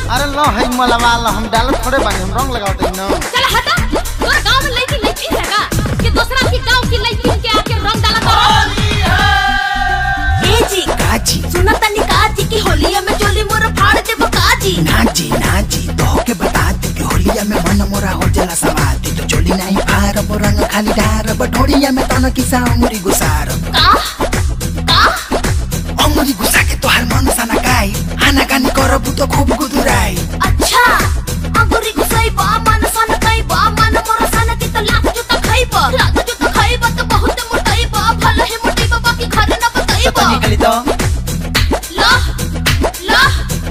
अरे लो है मलवा लो हम डाल थोड़े बानी हम रंग लगाते न चल हटा तोर गांव में लड़की लड़की है का कि दूसरा की गांव की लड़की के आके रंग डाला तो ए जी काजी सुना तनी काजी की होलिया में चोली मोर फाड़ दे काजी नाजी नाजी तो के बता दे कि होलिया में मन मोरा हो जला सवाती तो चोली नहीं फार रंग खाली डार बठोड़िया में तन किसा उमरी गुसार का का अमरी गुसा के तोहार मन साना गाई हाना गानी करबु तो खूब गुदुराई अच्छा अंगुरी घुसाई बा मन सन कई बा मन मोर सन की तो लाख जुता खाई बा लाख जुता खाई बा तो बहुत मोटाई बा भले ही मोटी बा बाकी घर न बताई बा निकली तो ला ला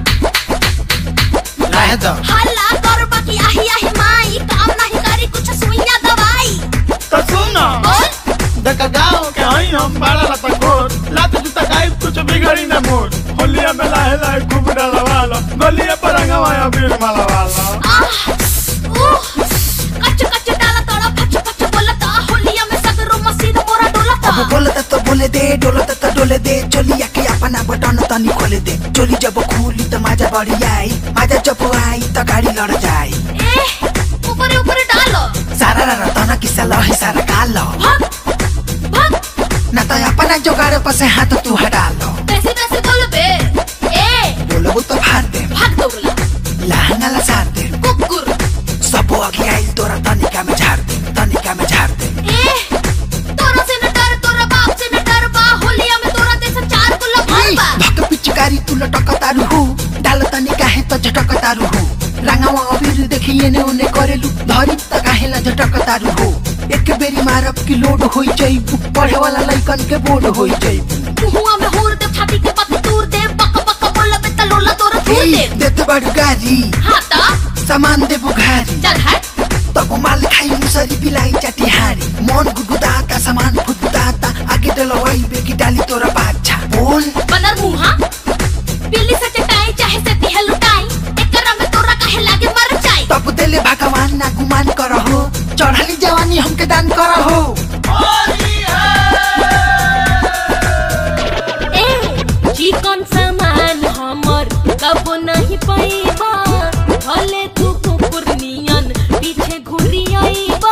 रह दो हल्ला कर बाकी आही आही माई काम नहीं करी कुछ सुइया दवाई तो सुनो बोल देखा गाँव के हई हम बड़ा लता कोट लात जूता गाय कुछ बिगड़ी न मोर होलिया में लाहे लाहे खूब डलवा लो गलिया पर रंगवाया बीर मलवा लो आह उह कच कच डाला तोड़ा फच फच बोलता होलिया में सगरो मसीद मोरा डोलता अब बोलता तो बोले दे डोलता तो डोले दे चोलिया के अपना बटन तनी खोले दे चोली जब खुली तो माजा बढ़ी आई माजा जब आई तो गाड़ी लड़ जाई ए ऊपर ऊपर डालो सारा रा तना किसा लही सारा कालो भाग भाग ना तो अपना जोगाड़ पर से हाथ तू हटा लो कैसे कैसे बोल बे ए बोलबो तो फाड़ दे भाग दौड़ला लहंगा ला सार दे कुकुर सब आगे आई तोरा तनिका में झाड़ दे तनिका में झाड़ दे ए तोरा से न डर तोरा बाप से न डर बा होलिया में तोरा जैसा चार गुल्ला भर बा धक पिचकारी तू लटक तारू हूँ डाल तनिका है तो झटक तारू हूँ रंगावा अबीर देखिए ने उने करेलू धरी त काहे ला झटक तारू हूँ एक बेरी मारब की लोड होई जाइबू पढ़े वाला लइकन के बोर्ड होई जाइबू मुहुआ में हुर दे छाती के पत्ती तूर दे बक बक बोल बे त लोला तोरा तूर दे देत बड़ू गारी हाँ ता सामान दे बुघारी चल हट तब माल खाई मुसरी बिलाई चटिहारी मन गुदगुदाता सामान फुटफुटाता आगे डलवाई बेकी डाली तोरा बाछा बोल बनर मुहा बिल्ली से चटाई चाहे से दिह लुटाई एकरा में तोरा काहे लागे मर जाई तब देले भगवान ना गुमान करहो चढ़ली जवानी हमके दान करहो ए चिकन सामान हमर कबो नहीं पैबा भले तू कुकुर नियन पीछे घुरी आईबा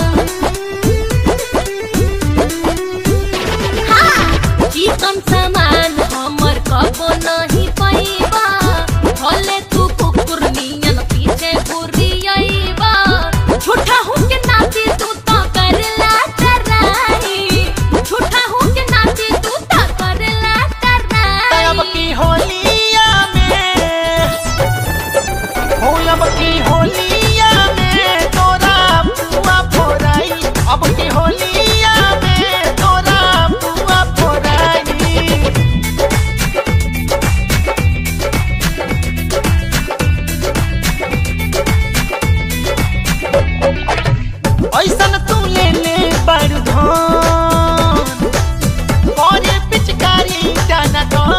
चिकन सामान हमर कबो नहीं पैबा भले तू कुकुर नियन पीछे घुरी आईबा झूठा हूँ के नाती तू तो करला कराई झूठा हूँ के नाती तू तो करला अब कराई की होलिया में हो अब की होलिया में तोरा पुआ फोराई अब की होलिया में तोरा पुआ फोराई ऐसन तू ले ले बड़ धन मोरे पिचकारी जाना कौन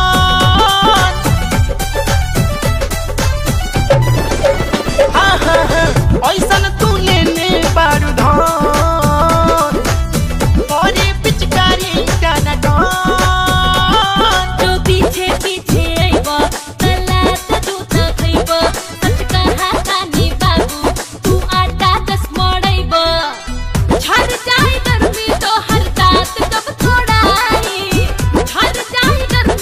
हाँ हाँ हाँ ऐसन तू ले ले बारू धन मोरे पिचकारी जाना कौन तो पीछे पीछे आईबा तलात जूता खइबा सच कहा कानी बाबू तू आटा दस मड़ाइबा झड़ जाए गर्मी तो हर दात कब छोड़ाई झड़ जाए गर्मी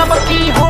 अब की